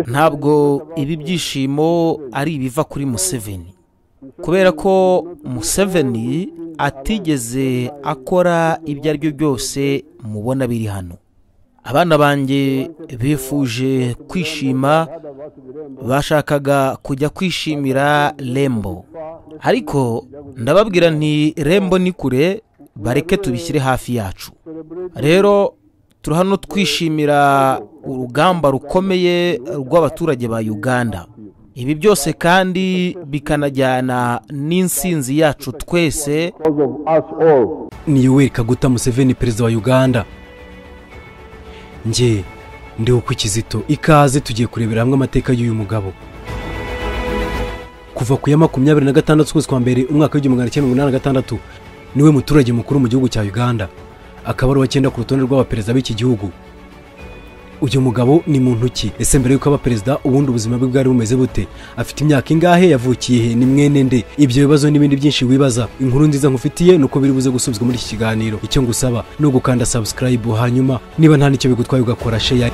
ntabwo ibi byishimo ari ibiva kuri museveni kubera ko museveni atigeze akora ibyo ari byo byose mubona biri hano abana banjye bifuje kwishima bashakaga kujya kwishimira rembo ariko ndababwira nti rembo ni kure bareke tubishyire hafi yacu rero turi hano twishimira urugamba rukomeye rw'abaturage ba uganda ibi byose kandi bikanajyana n'insinzi yacu twese ni yoweri kaguta museveni perezida wa uganda nge ndi kizito ikaze tugiye kurebera hamwe amateka y'uyu mugabo kuva ku ya makumyabiri na gatandatu ukwezi kwa mbere umwaka w'igihumbi magana cyenda mirongo inani na gatandatu niwe muturage mukuru mu gihugu cya uganda akaba ari uwa ku rutonde rw'abaperezida b'iki gihugu uyu mugabo ni muntu ki ese mbere y'uko aba perezida ubundi ubuzima bwe bwari bumeze bute afite imyaka ingahe yavukiye he ni mwene nde ibyo bibazo n'ibindi byinshi wibaza inkuru nziza nkufitiye ni uko biri buze gusubizwa muri iki kiganiro icyo ngusaba ni ugukanda sabusikarayibu hanyuma niba nta n'icyo bigutwaye ugakora sheya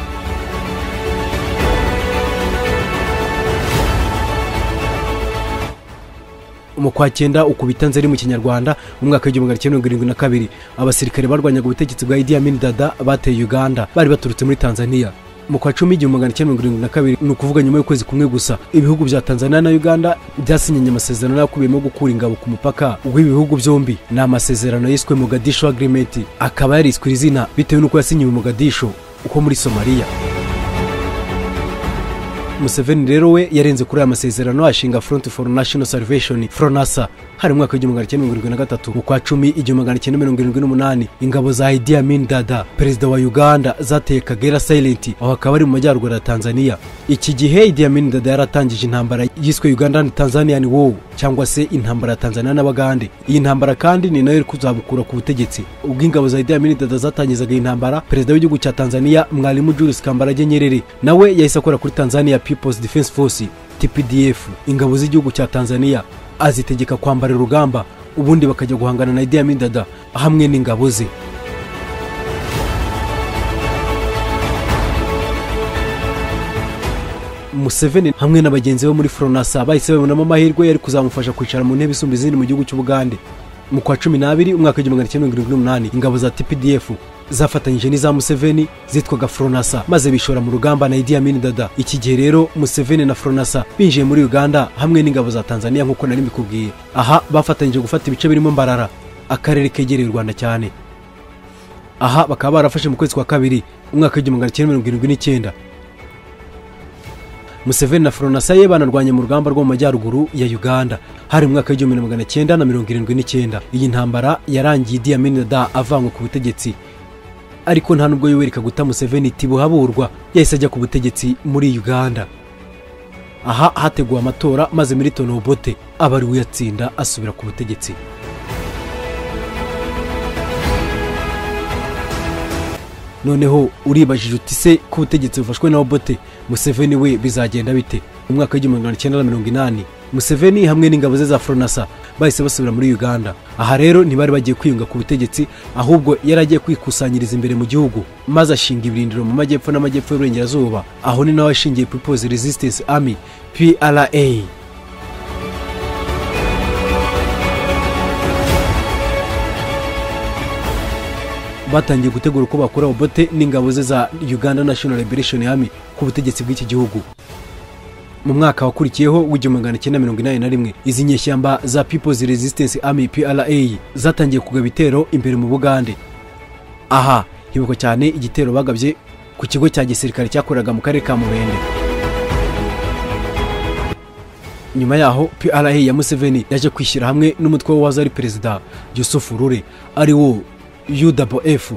mu kwa cyenda ukubita nzeri mu kinyarwanda mu mwaka w'igihumbi magana cyenda mirongo irindwi na kabiri abasirikare barwanyaga ubutegetsi bwa idi amin dada bateye uganda bari baturutse muri tanzania mu kwa cumi igihumbi magana cyenda mirongo irindwi na kabiri ni ukuvuga nyuma y'ukwezi kumwe gusa ibihugu bya tanzania na uganda byasinyanye amasezerano yakubiyemo gukura ingabo ku mupaka w'ibihugu byombi ni amasezerano yiswe mugadisho agirimenti akaba yariswe iri zina bitewe n'uko yasinyiwe mugadisho uko muri somaliya museveni rero we yarenze kuri aya masezerano ashinga front for national salvation fronasa hari mu mwaka w'igihumbi magana cyenda mirongo irindwi na gatatu mu kwa cumi igihumbi magana cyenda mirongo irindwi n'umunani ingabo za idi amin dada perezida wa uganda zateye kagera silent aho hakaba ari mu majyaruguru ya tanzania iki gihe idi amin dada yaratangije intambara yiswe ugandan tanzanian war cyangwa se intambara ya tanzania n'abagande iyi ntambara kandi ni nayo iri kuzabukura ku butegetsi ubwo ingabo za idi amin dada zatangizaga iyi ntambara perezida w'igihugu cya tanzania mwarimu julius kambarage nyerere nawe yahise akora kuri tanzania people's defense force tpdf ingabo z'igihugu cya tanzania azitegeka kwambara urugamba ubundi bakajya guhangana na idi amin dada hamwe n'ingabo ze museveni hamwe na bagenzi be muri foronasa bahise babonamo amahirwe yari kuzamufasha kwicara mu ntebe isumba izindi mu gihugu cy'ubugande mu kwa cumi n'abiri umwaka w'igihumbi magana cyenda mirongo irindwi n'umunani ingabo za tpdf zafatanyije n'iza museveni zitwaga foronasa maze bishora mu rugamba na idi amin dada iki gihe rero museveni na foronasa binjiye muri uganda hamwe n'ingabo za tanzania nk'uko nari mbikubwiye aha bafatanyije gufata ibice birimo mbarara akarere kegereye u rwanda cyane aha bakaba barafashe mu kwezi kwa kabiri umwaka w'igihumbi magana cyenda mirongo irindwi n'icyenda museveni na foronasa ye banarwanye mu rugamba rwo mu majyaruguru ya uganda hari mu mwaka w'igihumbi na magana cyenda na mirongo irindwi n'icyenda iyi ntambara yarangiye idi amin dada avanywe ku butegetsi ariko nta nubwo yoweri kaguta museveni tibuhaburwa yahise ajya ku butegetsi muri uganda aha hateguwe amatora maze milton obote aba ari uyatsinda asubira ku butegetsi noneho uribajije uti se ko ubutegetsi bufashwe na obote museveni we bizagenda bite mu mwaka w'igihumbi magana cyenda na mirongo inani museveni hamwe n'ingabo ze za foronasa bahise basubira muri uganda aha rero ntibari bagiye kwiyunga ku butegetsi ahubwo yari agiye kwikusanyiriza imbere mu gihugu maze ashinga ibirindiro mu majyepfo n'amajyepfo y'uburengerazuba aho ni nawe ashingiye people's resistance army pra batangiye gutegura uko bakora obote n'ingabo ze za uganda national liberation army ku butegetsi bw'iki gihugu mu mwaka wakurikiyeho w'igihumbi magana cyenda mirongo inani na rimwe izi nyeshyamba za people's resistance army pra zatangiye kugaba ibitero imbere mu bugande aha hibukwa cyane igitero bagabye ku kigo cya gisirikare cyakoreraga mu karere ka murende nyuma yaho pra ya museveni yaje kwishyira hamwe n'umutwe we waza ari perezida yusufu rure ari wo uwf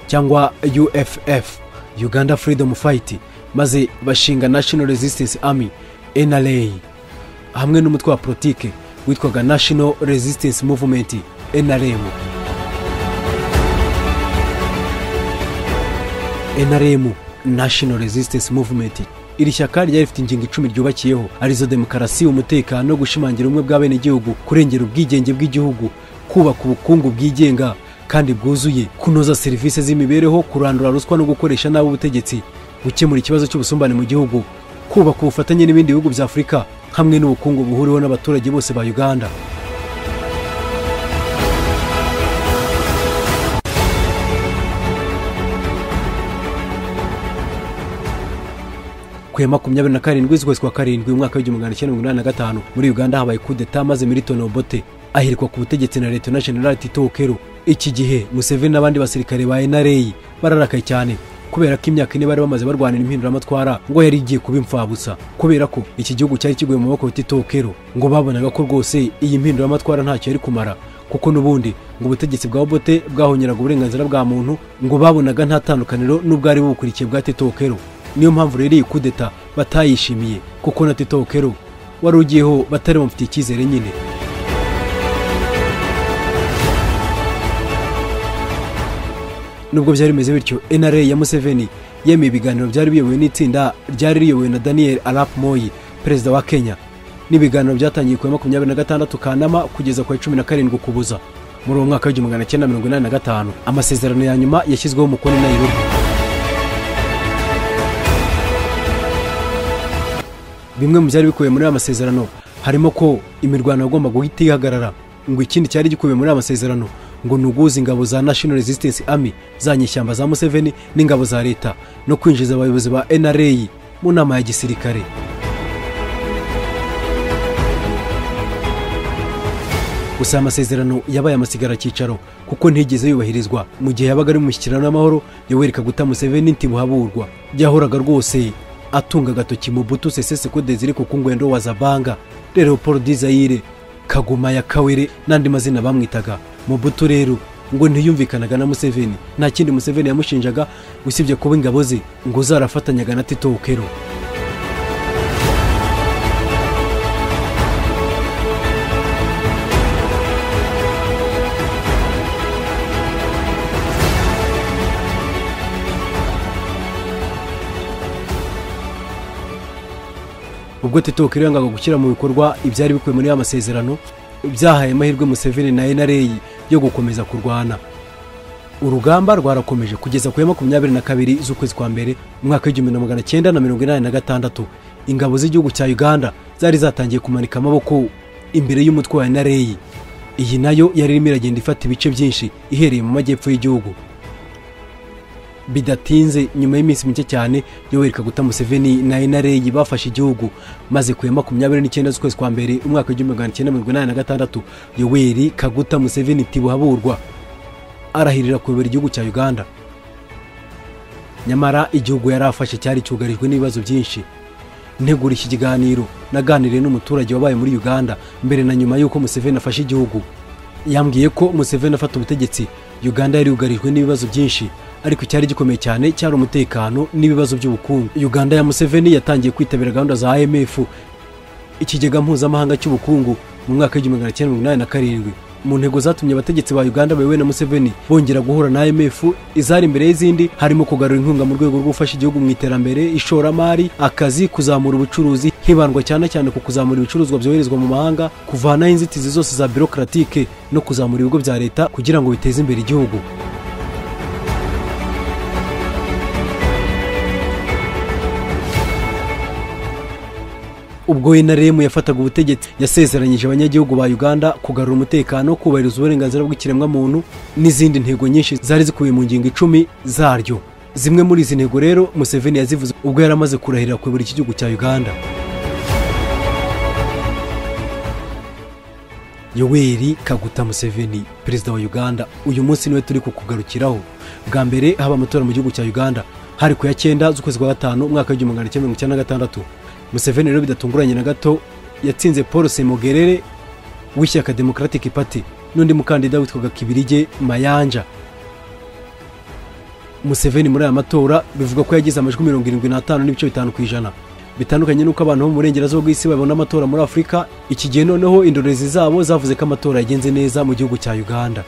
cyangwa uff uganda freedom fight maze bashinga national resistance army nra hamwe n'umutwe wa politike witwaga national resistance movement nrm nrm national resistance movement iri shyaka ryari rifite ingingo icumi ryubakiyeho arizo demokarasi umutekano gushimangira ubumwe bw'abenegihugu kurengera ubwigenge bw'igihugu kubaka ubukungu bwigenga kandi bwuzuye kunoza serivisi z'imibereho kurandura ruswa no gukoresha nabi ubutegetsi gukemura ikibazo cy'ubusumbane mu gihugu kubaka ubufatanye n'ibindi bihugu bya afurika hamwe n'ubukungu buhuriweho n'abaturage bose ba uganda ku ya makumyabiri na karindwi z'ukwezi kwa karindwi umwaka w'igihumbi magana cyenda mirongo inani na gatanu muri uganda habaye kudeta maze milton obote ahirikwa ku butegetsi na leta na general tito okero iki gihe museveni n'abandi basirikare ba nra bararakaye cyane kubera ko imyaka ine bari bamaze barwanira impinduramatwara ngo yari igiye kuba imfabusa kubera ko iki gihugu cyari kiguye mu maboko ya tito okero ngo babonaga ko rwose iyi mpinduramatwara ntacyo yari kumara kuko n'ubundi ngo ubutegetsi bwa obote bwahonyeraga uburenganzira bwa muntu ngo babonaga nta tandukaniro n'ubwari bubukurikiye bwa tito okero niyo mpamvu rero iyi kudeta batayishimiye kuko na tito okero wari ugiyeho batari bamufitiye icyizere nyine nubwo byari bimeze bityo nra ya museveni yemeye ibiganiro byari biyobowe n'itsinda ryari riyobowe na daniel arap moyi perezida wa kenya n'ibiganiro byatangiye ku ya makumyabiri na gatandatu kanama kugeza ku ya cumi na karindwi ukuboza muri uwo mwaka w'igihumbi magana cyenda mirongo inani na gatanu amasezerano ya nyuma yashyizweho umukono i nairobi bimwe mu byari bikubiye muri aya masezerano harimo ko imirwano yagomba guhita ihagarara ngo ikindi cyari gikubiye muri aya masezerano ngo ni uguhuza ingabo za national resistance army za nyishyamba za museveni n'ingabo za leta no kwinjiza abayobozi ba nra mu nama ya gisirikare gusa aya masezerano yabaye amasigara cyicaro kuko ntigeze yubahirizwa mu gihe yabaga ari mu mishyikirano y'amahoro yoweri kaguta museveni ntibuhaburwa yahoraga rwose atunga agatoki mu butu seseseko dezire ku kungwendo wa zabanga rero paul dizayire kaguma ya kawere n'andi mazina bamwitaga mu butu rero ngo ntiyumvikanaga na museveni nta kindi museveni yamushinjaga usibye kuba ingabo ze ngo zarafatanyaga na tito okero ubwo tito okero yangaga gushyira mu bikorwa ibyari bikubiye muri ya masezerano byahaye amahirwe museveni na nra yo gukomeza kurwana urugamba rwarakomeje kugeza ku ya makumyabiri na kabiri z'ukwezi kwa mbere mu mwaka w'igihumbi na magana cyenda na mirongo inani na gatandatu ingabo z'igihugu cya uganda zari zatangiye kumanika amaboko imbere y'umutwe wa nra iyi nayo yari irimo iragenda ifata ibice byinshi ihereye mu majyepfo y'igihugu bidatinze nyuma y'iminsi mike cyane yoweri kaguta museveni na nra bafashe igihugu maze ku ya makumyabiri n'icyenda z'ukwezi kwa mbere umwaka w'igihumbi magana cyenda mirongo inani na gatandatu yoweri kaguta museveni tibuhaburwa arahirira kuyobora igihugu cya uganda nyamara igihugu yari afashe cyari cyugarijwe n'ibibazo byinshi ntegura iki kiganiro naganiriye n'umuturage wabaye muri uganda mbere na nyuma y'uko museveni afashe igihugu yambwiye ko museveni afata ubutegetsi uganda yari yugarijwe n'ibibazo byinshi ariko icyari gikomeye cyane cyari umutekano n'ibibazo by'ubukungu uganda ya museveni yatangiye kwitabira gahunda za imf ikigega mpuzamahanga cy'ubukungu mu mwaka w'igihumbi magana cyenda mirongo inani na karindwi mu ntego zatumye abategetsi ba uganda bayobowe na museveni bongera guhura na imf izari imbere y'izindi harimo kugarura inkunga mu rwego rwo gufasha igihugu mu iterambere ishoramari akazi kuzamura ubucuruzi hibandwa cyane cyane ku kuzamura ibicuruzwa byoherezwa mu mahanga kuvanaho inzitizi zose za birokratike no kuzamura ibigo bya leta kugira ngo biteze imbere igihugu ubwo inaremu yafataga ubutegetsi yasezeranyije abanyagihugu ba uganda kugarura umutekano kubahiriza uburenganzira bw'ikiremwamuntu n'izindi ntego nyinshi zari zikubiye mu ngingo icumi zaryo zimwe muri izi ntego rero museveni yazivuze ubwo yari amaze kurahirira kuyobora iki gihugu cya uganda yoweri kaguta museveni perezida wa uganda uyu munsi niwe turi kukugarukiraho bwa mbere haba amatora mu gihugu cya uganda hari ku ya cyenda z'ukwezi kwa gatanu umwaka w'igihumbi magana cyenda mirongo icyenda na gatandatu museveni rero bidatunguranye na gato yatsinze paul semogerere w'ishyaka democratic party n'undi mukandida witwaga kibirige mayanja museveni muri aya matora bivugwa ko yagize amajwi mirongo irindwi n'atanu n'ibice bitanu ku ijana bitandukanye n'uko abantu bo mu burengerazuba bw'isi babona amatora muri afurika iki gihe noneho indorerezi zabo zavuze ko amatora yagenze neza mu gihugu cya uganda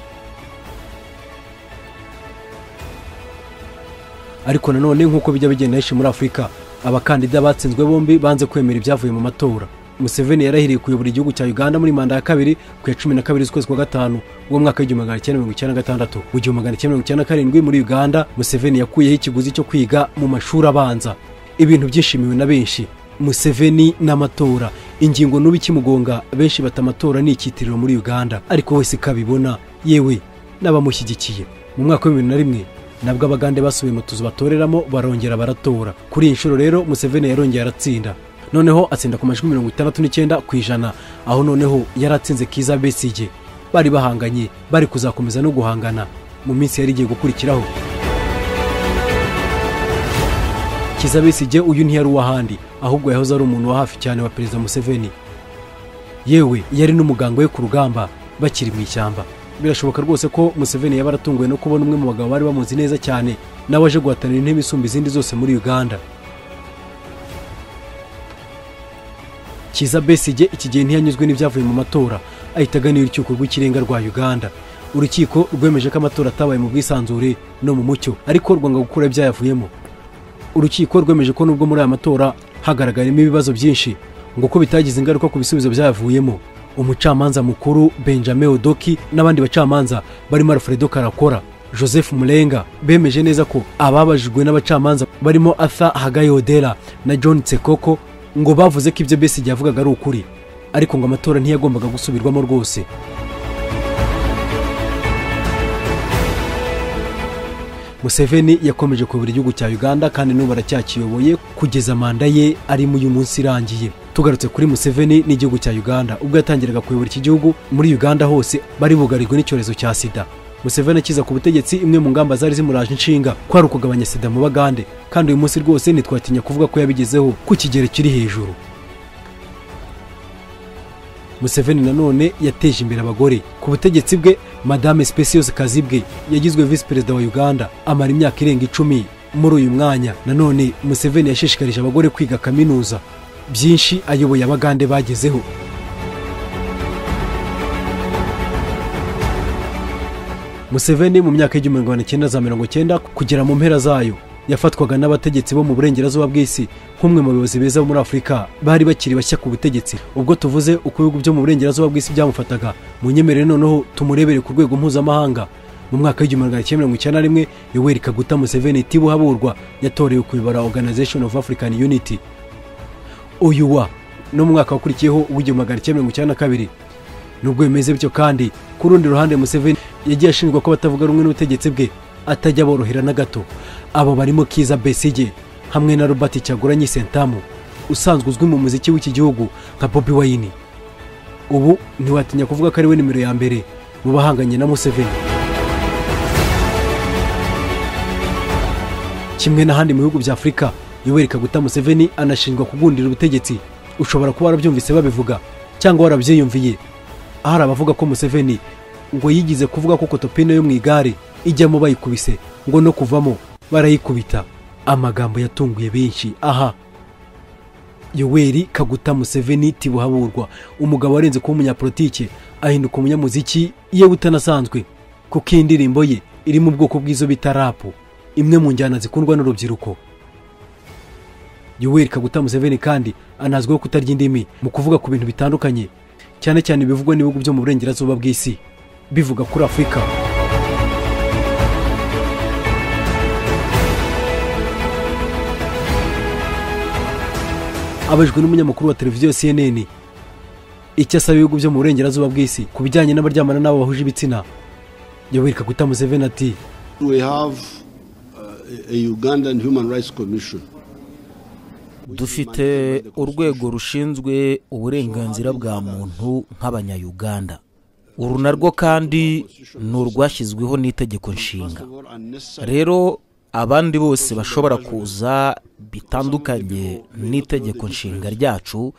ariko nanone nk'uko bijya bigenda henshi muri afurika abakandida batsinzwe bombi banze kwemera ibyavuye mu matora museveni yarahiriye kuyobora igihugu cya uganda muri manda ya kabiri ku ya cumi na kabiri z'ukwezi kwa gatanu uwo mwaka w'igihumbi magana cyenda mirongo icyenda na gatandatu mu gihumbi magana cyenda mirongo icyenda na karindwi muri uganda museveni yakuyeho ikiguzi cyo kwiga mu mashuri abanza ibintu byishimiwe na benshi museveni n'amatora ingingo n'ubu ikimugonga benshi bata amatora ni icyitiriro muri uganda ariko wese ikabibona yewe n'abamushyigikiye mu mwaka w'ibihumbi na rimwe nabwo abagande basubiye mu tuzu batoreramo barongera baratora kuri iyi nshuro rero museveni yarongeye aratsinda noneho atsinda ku majwi mirongo itandatu n'icyenda ku ijana aho noneho yari atsinze kiza besige bari bahanganye bari kuzakomeza no guhangana mu minsi yari igiye gukurikiraho kiza besige uyu ntiyari uw'ahandi ahubwo yahoze ari umuntu wa hafi cyane wa perezida museveni yewe yari n'umuganga we ku rugamba bakiri mu ishyamba birashoboka rwose ko museveni yaba aratunguwe no kubona umwe mu bagabo bari bamuzi neza cyane nawe aje guhatanira intebe isumba izindi zose muri uganda kiza besige iki gihe ntiyanyuzwe n'ibyavuye mu matora ahita agana urukiko rw'ikirenga rwa uganda urukiko rwemeje ko amatora atabaye mu bwisanzure no mu mucyo ariko rwanga gukura ibyayavuyemo urukiko rwemeje ko nubwo muri aya matora hagaragayemo ibibazo byinshi ngo ko bitagize ingaruka ku bisubizo byayavuyemo umucamanza mukuru benjamin odoki n'abandi bacamanza barimo alfredo karakora joseph murenga bemeje neza ko ababajijwe n'abacamanza barimo arthur hagayi odera na john tsekoko ngo bavuze ko ibyo besi yavugaga ari ukuri ariko ngo amatora ntiyagombaga gusubirwamo rwose museveni yakomeje kuyobora igihugu cya uganda kandi n'ubu aracyakiyoboye kugeza manda ye arimo uyu munsi irangiye tugarutse kuri museveni n'igihugu cya uganda ubwo yatangiraga kuyobora iki gihugu muri uganda hose bari bugarijwe n'icyorezo cya sida museveni akiza ku butegetsi imwe mu ngamba zari zimuraje inshinga kwari ukugabanya sida mu bagande kandi uyu munsi rwose ntitwatinya kuvuga ko yabigezeho ku kigero kiri hejuru museveni nanone yateje imbere abagore ku butegetsi bwe madame speciose kazibwe yagizwe visi perezida wa uganda amara imyaka irenga icumi muri uyu mwanya nanone museveni yashishikarije abagore kwiga kaminuza byinshi ayoboye abagande bagezeho museveni mu myaka y'igihumbi magana cyenda za mirongo cyenda kugera mu mpera zayo yafatwaga n'abategetsi bo mu burengerazuba bw'isi nk'umwe mu bayobozi beza bo muri afurika bari bakiri bashya ku butegetsi ubwo tuvuze uko ibihugu byo mu burengerazuba bw'isi byamufataga mu nyemerere noneho tumurebere ku rwego mpuzamahanga mu mwaka w'igihumbi magana cyenda mirongo icyenda na rimwe yoweri kaguta museveni tibuhaburwa yatorewe kuyobora organization of african unity uyu wa no mu mwaka wakurikiyeho w'igihumbi magana cyenda mirongo icyenda na kabiri nubwo bimeze bityo kandi ku rundi ruhande museveni yagiye ashinjwa ko batavuga rumwe n'ubutegetsi bwe atajya borohera na gato abo barimo kiza besige hamwe na robert cyaguranye sentamu usanzwe uzwi mu muziki w'iki gihugu nka bobi wayini ubu ntiwatinya kuvuga ko ari we nimero ya mbere mu bahanganye na museveni kimwe n'ahandi mu bihugu bya afurika yoweri kaguta museveni anashinjwa kugundira ubutegetsi ushobora kuba warabyumvise babivuga cyangwa warabyiyumviye ahari abavuga ko museveni ngo yigize kuvuga ko kotopine yo mu igare ijyamo bayikubise ngo no kuvamo barayikubita amagambo yatunguye benshi aha yoweri kaguta museveni tibuhaburwa umugabo warenze kuba umunyapolitike ahinduka umunyamuziki yewe utanasanzwe kuko iyi ndirimbo ye iri mu bwoko bw'izo bita rapu imwe mu njyana zikundwa n'urubyiruko yoweri kaguta museveni kandi anazwiho kutarya indimi mu kuvuga ku bintu bitandukanye cyane cyane ibivugwa n'ibihugu byo mu burengerazuba bw'isi bivuga kuri afurika abajwe n'umunyamakuru wa televiziyo cnn icyo asaba ibihugu byo mu burengerazuba bw'isi ku bijyanye n'abaryamana n'abo bahuje ibitsina yoweri kaguta museveni ati we have uh, a ugandan human rights commission dufite urwego rushinzwe uburenganzira bwa muntu nk'abanyayuganda uru narwo kandi ni urwashyizweho n'itegeko nshinga rero abandi bose bashobora kuza bitandukanye n'itegeko nshinga ryacu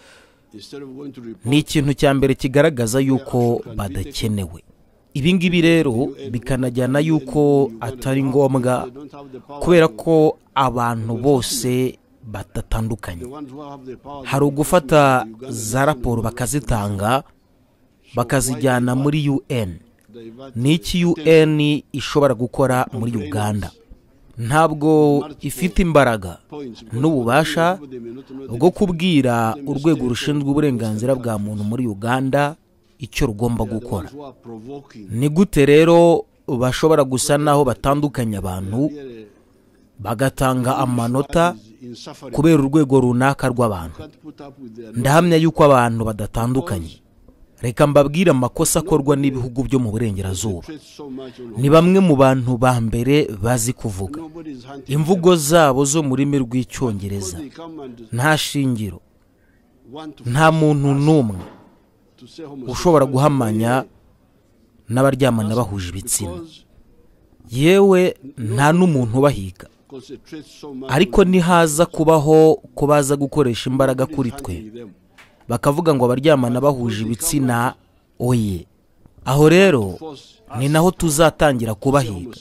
ni ikintu cya mbere kigaragaza yuko badakenewe ibi ngibi rero bikanajyana yuko atari ngombwa kubera ko abantu bose batatandukanye hari ugufata za raporo bakazitanga bakazijyana muri un ni iki un ishobora gukora muri uganda ntabwo ifite imbaraga n'ububasha bwo kubwira urwego rushinzwe uburenganzira bwa muntu muri uganda icyo rugomba gukora ni gute rero bashobora gusa n'aho batandukanya abantu bagatanga amanota kubera urwego runaka rw'abantu ndahamya yuko abantu badatandukanye reka mbabwire amakosa akorwa n'ibihugu byo mu burengerazuba ni bamwe mu bantu ba mbere bazi kuvuga imvugo zabo zo mu rurimi rw'icyongereza nta shingiro nta muntu n'umwe ushobora guhamanya n'abaryamana bahuje ibitsina yewe nta n'umuntu ubahiga ariko nihaza kubaho ko baza gukoresha imbaraga kuri twe bakavuga ngo abaryamana bahuje ibitsina oye aho rero ni naho tuzatangira kubahiga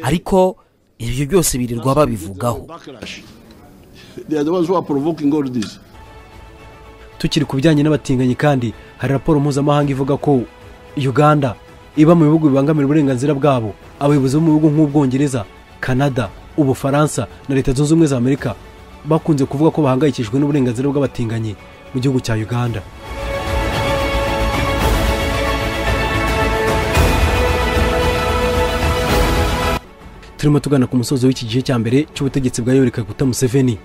ariko ibyo byose birirwa babivugaho tukiri ku bijyanye n'abatinganyi kandi hari raporo mpuzamahanga ivuga ko uganda iba mu bihugu bibangamira uburenganzira bwabo abayobozi bo mu bihugu nk'ubwongereza canada ubufaransa na leta zunze ubumwe za amerika bakunze kuvuga ko bahangayikishijwe n'uburenganzira bw'abatinganyi mu gihugu cya uganda turimo tugana ku musozo w'iki gice cya mbere cy'ubutegetsi bwa yoweri kaguta museveni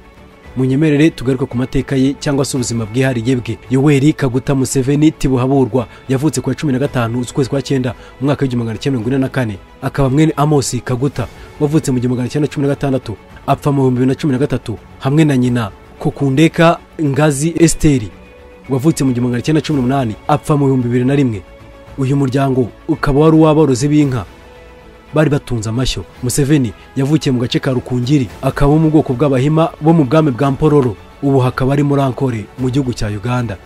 munyemerere tugaruke ku mateka ye cyangwa se ubuzima bwihariye bwe yoweri kaguta museveni tibuhaburwa yavutse ku ya cumi na gatanu ukwezi kwa cyenda mu mwaka w'igihumbi magana cyenda mirongo ine na kane akaba mwene amosi kaguta wavutse mu gihumbi magana cyenda cumi na gatandatu apfa mu bihumbi bibiri na cumi na gatatu hamwe na nyina kokundeka ngazi esiteri wavutse mu gihumbi magana cyenda cumi n'umunani apfa mu bihumbi bibiri na rimwe uyu muryango ukaba wari uw'aborozi b'inka bari batunze amashyo museveni yavukiye mu gace ka rukungiri akaba mu bwoko bw'abahima bo mu bwami bwa mpororo ubu hakaba ari muri ankore mu gihugu cya uganda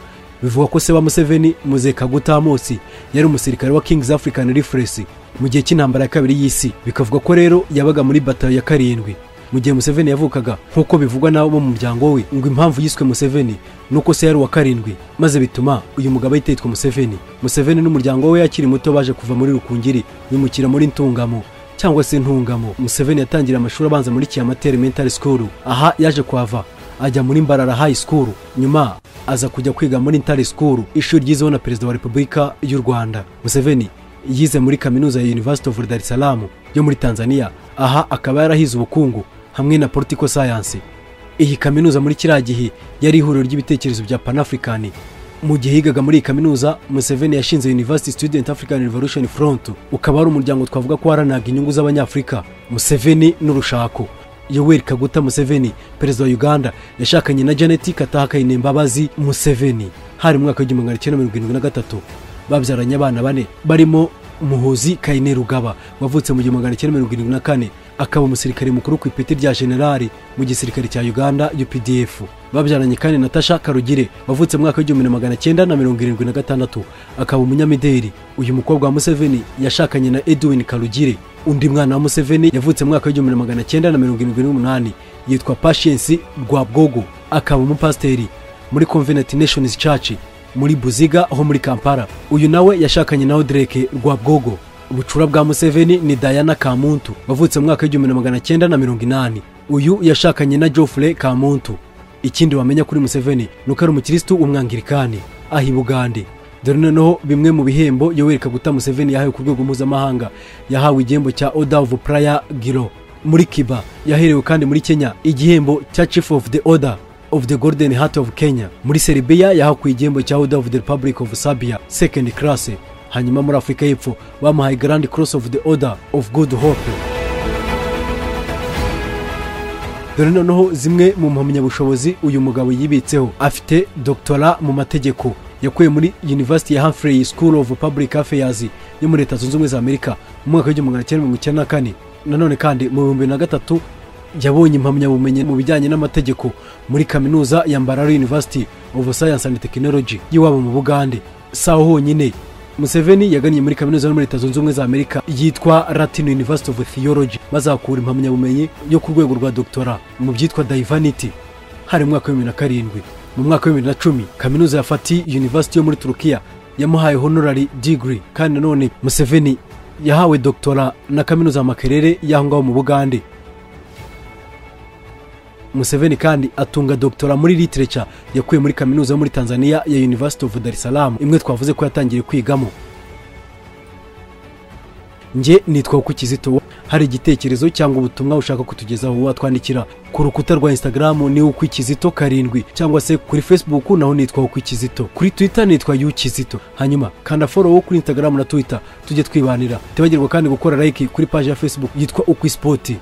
bivugwa ko se wa museveni muze kaguta amosi yari umusirikare wa king's african rifuresi mu gihe cy'intambara ya kabiri y'isi bikavuga ko rero yabaga muri batayo ya karindwi mu gihe museveni yavukaga nk'uko bivugwa n'abo mu muryango we ngo impamvu yiswe museveni nuko se yari uwa karindwi maze bituma uyu mugabo ahita yitwa museveni museveni n'umuryango we akiri muto baje kuva muri rukungiri bimukira muri ntungamo cyangwa se ntungamo museveni yatangira amashuri abanza muri kiyamate elementary school aha yaje kuhava ajya muri mbarara high school nyuma aza kujya kwiga muri ntari school ishuri ryizeho na perezida wa repubulika y'u rwanda museveni yize muri kaminuza ya university of dar es salaam yo muri tanzania aha akaba yarahize ubukungu hamwe na political science iyi kaminuza muri kiriya gihe yari ihuriro ry'ibitekerezo bya panafurikani mu gihe yigaga muri iyi kaminuza museveni yashinze university student african revolution front ukaba ari umuryango twavuga ko waharanaga inyungu z'abanyafurika museveni n'urushako yoweri kaguta museveni perezida wa uganda yashakanye na janet katahakayine imbabazi museveni hari mu mwaka w'igihumbi magana cyenda mirongo irindwi na gatatu babyaranye abana bane barimo muhuzi kayine rugaba wavutse mu gihumbi magana cyenda mirongo irindwi na kane akaba umusirikare mukuru ku ipeti rya generali mu gisirikare cya uganda updf babyaranye kandi natasha karugire wavutse mu mwaka w'igihumbi magana cyenda na mirongo irindwi na gatandatu akaba umunyamideli uyu mukobwa wa museveni yashakanye na edwin karugire undi mwana wa museveni yavutse mu mwaka w'igihumbi magana cyenda na mirongo irindwi n'umunani yitwa pashiensi rwabwogo akaba umupasiteri muri convenant nations church muri buziga ho muri kampala uyu nawe yashakanye na odereke rwabwogo ubucura bwa museveni ni dayana kamuntu wavutse mu mwaka w'igihumbi magana cyenda na mirongo inani uyu yashakanye na jofure kamuntu ikindi wamenya kuri museveni ni uko ari umukirisitu umwangirikani aha i bugande dore noneho bimwe mu bihembo yoweri kaguta museveni yahawe ku rwego mpuzamahanga yahawe igihembo cya order of prayer giro muri kiba yaherewe kandi muri kenya igihembo cya chief of the order of the golden heart of kenya muri seribiya yahakuye igihembo cya order of the republic of sabia second class hanyuma muri afurika y'epfo bamuhaye grand cross of the order of good hope dore noneho zimwe mu mpamyabushobozi uyu mugabo yibitseho afite doctora mu mategeko yakuye muri university ya humphrey school of public affairs yo muri leta zunze ubumwe za amerika mu mwaka w'igihumbi magana cyenda mirongo icyenda na kane nanone kandi mu bihumbi na gatatu yabonye impamyabumenyi mu bijyanye n'amategeko muri kaminuza ya mbarara university of science and technology y'iwabo mu bugande si aho honyine museveni yagannye muri kaminuza yo muri leta zunze ubumwe za amerika yitwa latin university of theology maze ahakura impamyabumenyi yo ku rwego rwa doctora mu byitwa divanity hari mu mwaka wa bibiri na karindwi mu mwaka wa bibiri na cumi kaminuza ya fati university yo muri turukiya yamuhaye honorary degree kandi nanone museveni yahawe doctora na kaminuza ya makerere y'aho ngaho mu bugande museveni kandi atunga dogitora muri literature yakuye muri kaminuza yo muri tanzania ya university of dar es salaam imwe twavuze ko yatangiye kwigamo nge nitwa kizito hari igitekerezo cyangwa ubutumwa ushaka kutugezaho watwandikira ku rukuta rwa instagram ni ukwikizito karindwi cyangwa se kuri facebook naho nitwa ukwikizito kuri twitter nitwa yukizito hanyuma kanda follow kuri instagram na twitter tujye twibanira tibagirwa kandi gukora like kuri page ya facebook yitwa ukwispoti